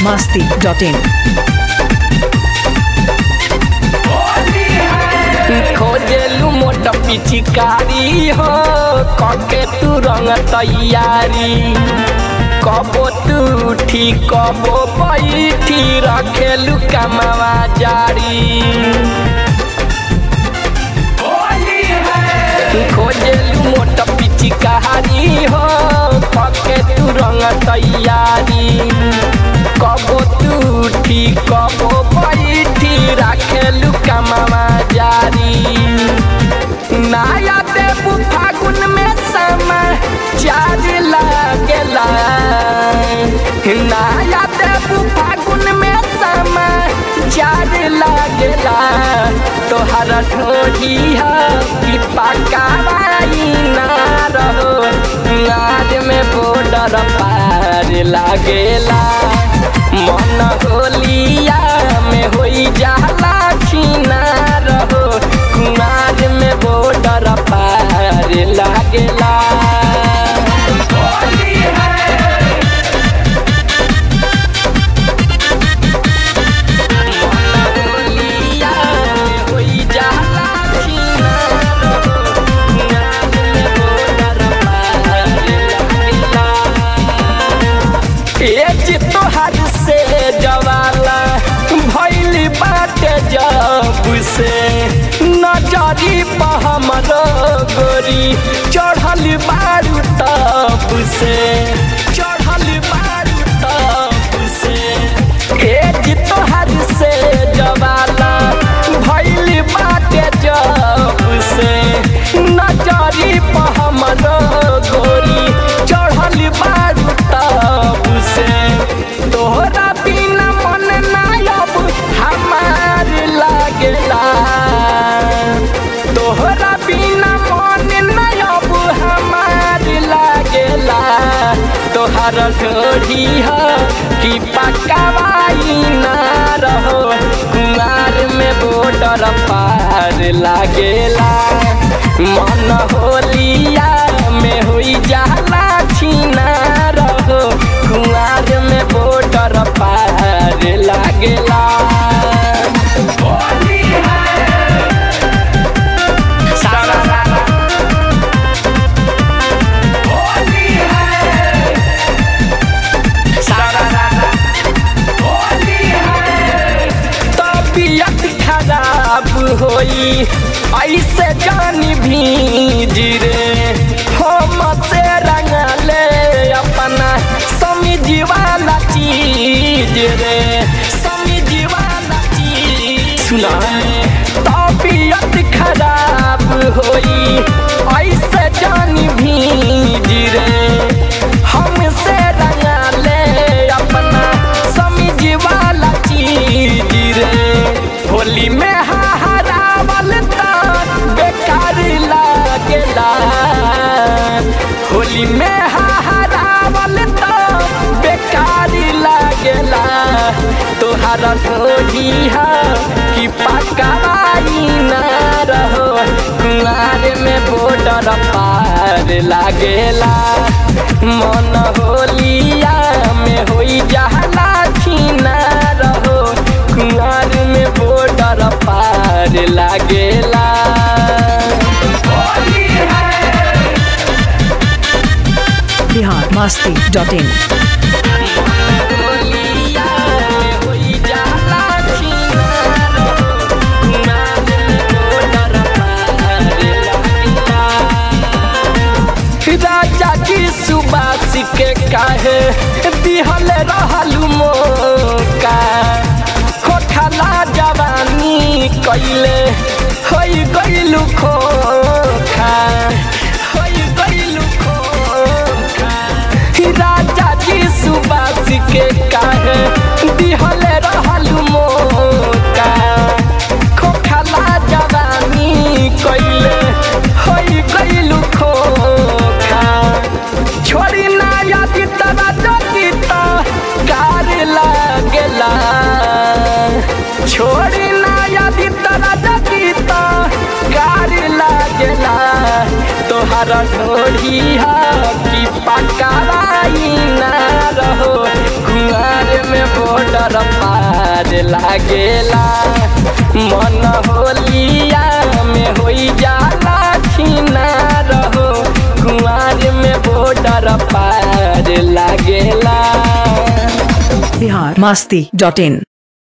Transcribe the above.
masti.in. खोजेलू मोट पिचिकारी हो कके तू रंग तैयारी कबो तू उठी कबो बैठी रखेलू कमावा जारी खोजेलू मोट पिचिकारी हो कके तू रंग तैयारी कबो तू उठी कबो बैठी रखेलू कमावा जारी नाया देबू फागुन में समा चार लागेला नाया देबू फागुन में समा चार लागेला तोहर ढोढ़ी है कि पकावाई ना रहो नार में बॉर्डर पार लागेला मन होलिया में होई जाला खीना रहो कुमार में बॉर्डर पार लागेला होलिया में होई जाला खीना रहो कुमार में बॉर्डर पार लागेला एज तोहर से जवाला भैल बाटे जब से नजरी पर हमरो गोरी चढ़ल बारू तब से चढ़ल बारू तब से एज तोहर से जवाला भैल बाटे जब से नजरी पर हमरो गोरी चढ़ल बारू तब से तोहरा बिना मन ना अब हमार लागेला तोहरा बिना मन ना अब हमार लागेला तोहर ढोढ़ी है कि पकावाई ना रहो कुमार में बॉर्डर पार लागेला मन होलिया में होई जाला छीना रहो कुमार में बॉर्डर पार लागेला सारा सारा सारा सारा तबीयत खराब होई ऐसे जानी भीज रे हम से रंगले अपना समझ वाला चीज रे समझ वाला चीज सुना तबीयत खराब होई ऐसे जानी भीज रे हमसे रंगले अपना समझ वाला चीज रे होली में हारावल ता बेकार लागेला होली में हारावल ता बेकार लागेला तोहर ढोढ़ी है कि पकावाई ना रहो कुमार में बॉर्डर पार लागेला मन होलिया में होई जाला खीना रहो कुमार में बॉर्डर पार लागेला Bihar masti.in. होलिया में होई जाला खीना रहो कुमार में बॉर्डर पार लागेला राजा की सुबास के काहे दिहल रहलू मोका खोखला जवानी कैले होई गइलू खोखा होई गइलू खोखा राजा जी सुबास के काहे दिहल रहलू मोका खोखला जवानी कैले होई गइलू खोखा छोड़ी ना यदि तरा जति त कार लागेला छोड़ी ना यदि तरा जति त कार लागेला तोहर ढोढ़ी है कि पकाई ना रहो कुआर में बोट बॉर्डर पार लागेला मन होलिया में होई जाला छीना रहो कुआर में बॉर्डर पार लागेला बिहार मस्ती डॉट इन